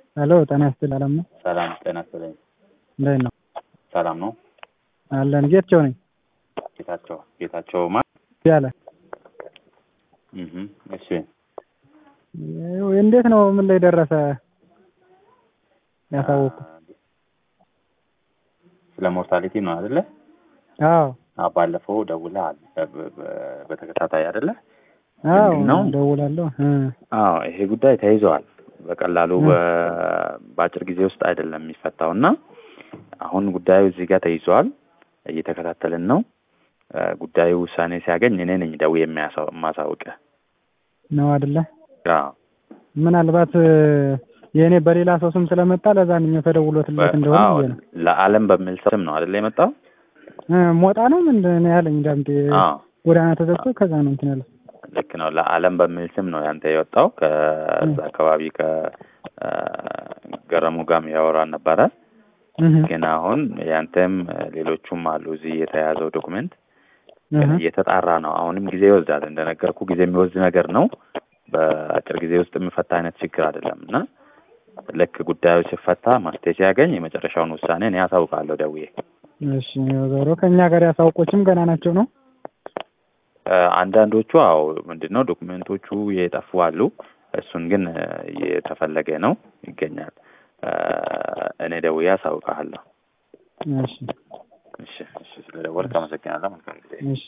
ሄሎ ጤና ይስጥልኝ አለም ነው። ሰላም ጤና ይስጥልኝ። እንዴት ነው? ሰላም ነው። አለን ጌታቸው ነኝ ጌታቸው ጌታቸው ማ ያለ እህ እሺ እንዴት ነው? ምን ላይ ደረሰ? ያሳወቁ ስለ ሞርታሊቲ ነው አይደለ? አዎ አዎ ባለፈው ደውለሃል በ- በ- በተከታታይ አይደለ? አዎ ምንድን ነው? ደውላለሁ እ አዎ ይሄ ጉዳይ ተይዘዋል። በቀላሉ በ- በአጭር ጊዜ ውስጥ አይደለም የሚፈታው እና አሁን ጉዳዩ እዚህ ጋር ተይዘዋል። እየተከታተልን ነው። እ ጉዳዩ ውሳኔ ሲያገኝ እኔ ነኝ ደውዬ የሚያሳው- የማሳውቅህ። ነው አይደለ? አዎ ምናልባት እ የእኔ በሌላ ሰው ስም ስለመጣ ለዛንኛው ተደውሎትለት እንደሆነ አዎ ብዬ ነው። ለዓለም በሚል ስም ነው አይደለ የመጣው? እ ሞጣ ነው ምንድን ነው ያለኝ ዳምጤ አዎ ጎዳና ተዘግቶ ከዛ ነው እንትን ያለው። ልክ ነው። ለዓለም በሚል ስም ነው ያንተ የወጣው። ከዛ አካባቢ ከገረሙ ጋርም ያወራን ነበረ። እህ ግን አሁን ያንተም ሌሎቹም አሉ እዚህ የተያዘው ዶክመንት እህ እየተጣራ ነው። አሁንም ጊዜ ይወስዳል። እንደነገርኩ ጊዜ የሚወስድ ነገር ነው። በአጭር ጊዜ ውስጥ የሚፈታ አይነት ችግር አይደለም እና ልክ ጉዳዩ ሲፈታ መፍትሄ ሲያገኝ የመጨረሻውን ውሳኔ እኔ አሳውቃለሁ ደውዬ። እሺ ዞሮ ከእኛ ጋር ያሳውቆችም ገና ናቸው ነው። እ አንዳንዶቹ አዎ ምንድን ነው ዶክመንቶቹ የጠፉ አሉ። እሱን ግን እ እየተፈለገ ነው ይገኛል። እ እኔ ደውዬ አሳውቅሃለሁ። እሺ እሺ እሺ፣ ስለደወልክ አመሰግናለሁ። መልካም ጊዜ። እሺ